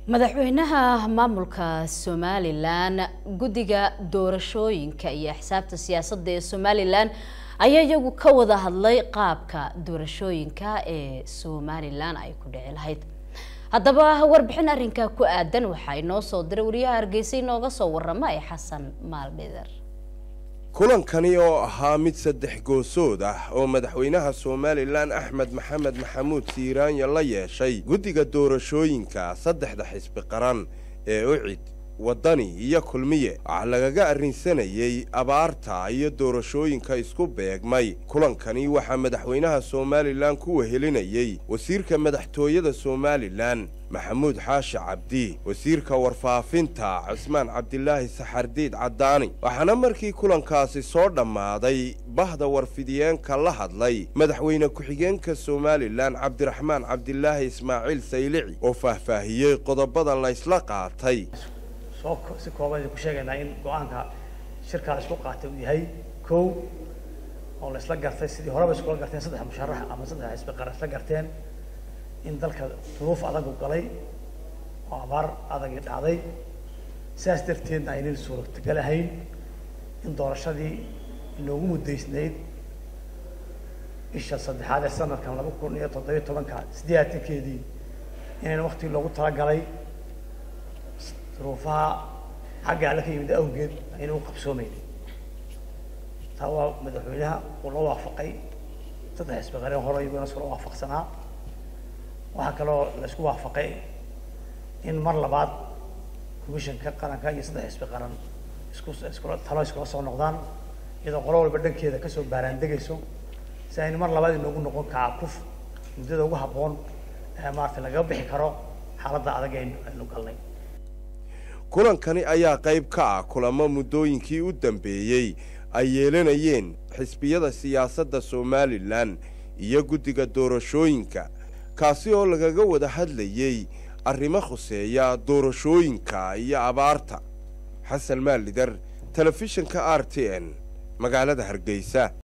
madaxweynaha maamulka somalilan guddiga doorashooyinka iyo xisaabta siyaasadda ee somalilan ayaa iyagu ka wada hadlay qaabka doorashooyinka ee somalilan ay ku dhici lahayd haddaba warbixin arrinka ku aadan waxaa inoo soo diray wariyaha hargeysa inooga soo warama ee xasan maaldhider kulankani oo ahaa mid saddex goosood ah oo madaxweynaha somalilan axmed maxamed maxamuud siiraanya la yeeshay guddiga doorashooyinka saddexda xisbi qaran ee ucid waddani iyo kulmiye waxaa lagaga arrinsanayey abaarta iyo doorashooyinka isku beegmay kulankani waxaa madaxweynaha somalilan ku wehelinayey wasiirka madaxtooyada somalilan maxamuud xaashi cabdi wasiirka warfaafinta cismaan cabdilaahi saxardiid caddaani waxaana markii kulankaasi soo dhammaaday bahda warfidiyeenka la hadlay madaxweyne ku-xigeenka somalilan cabdiraxmaan cabdilaahi ismaaciil saylici oo faahfaahiyey qodobada laysla qaatay si kooban ku sheegaynaa in go-aanka shirkaa isku qaatay uu yahay kow oo la isla gartay sidii horeba iskula garteen saddex musharax ama saddex xisbi qaran isla garteen in dalka duruuf adagu galay oo abaar adagii dhacday sidaas darteedna aynan suurtagal ahayn in doorashadii inoogu muddaysnayd bisha saddexaad ee sanadkan laba kun iyo toddobiyo tobanka siddeetankeedii inayna waktigii loogu talagalay duruufaha xagga alle ka yimid awgeed ayna u qabsoomaynin taa waa madaxweynaha uu la waafaqay saddex xisbi qareen hore iyaguna iskula waafaqsanaa waxaa kaloo la isku waafaqay in mar labaad commissionka qaranka iyo saddex xisbi qaran isku iskula talo iskula soo noqdaan iyadoo qolo walba dhankeeda kasoo baaraandegayso si aynu mar labaad inoogu noqon kacakuf muddada ugu habboon ee maarata lagaga bixi karo xaaladda adag aynu galnay kulankani ayaa qayb ka ah kulamo muddooyinkii u dambeeyey ay yeelanayeen xisbiyada siyaasadda somalilan iyo guddiga doorashooyinka kaasi oo lagaga wada hadlayey arrimo khuseeya doorashooyinka iyo abaarta xasan maalidar telefishinka r t n magaalada hargeysa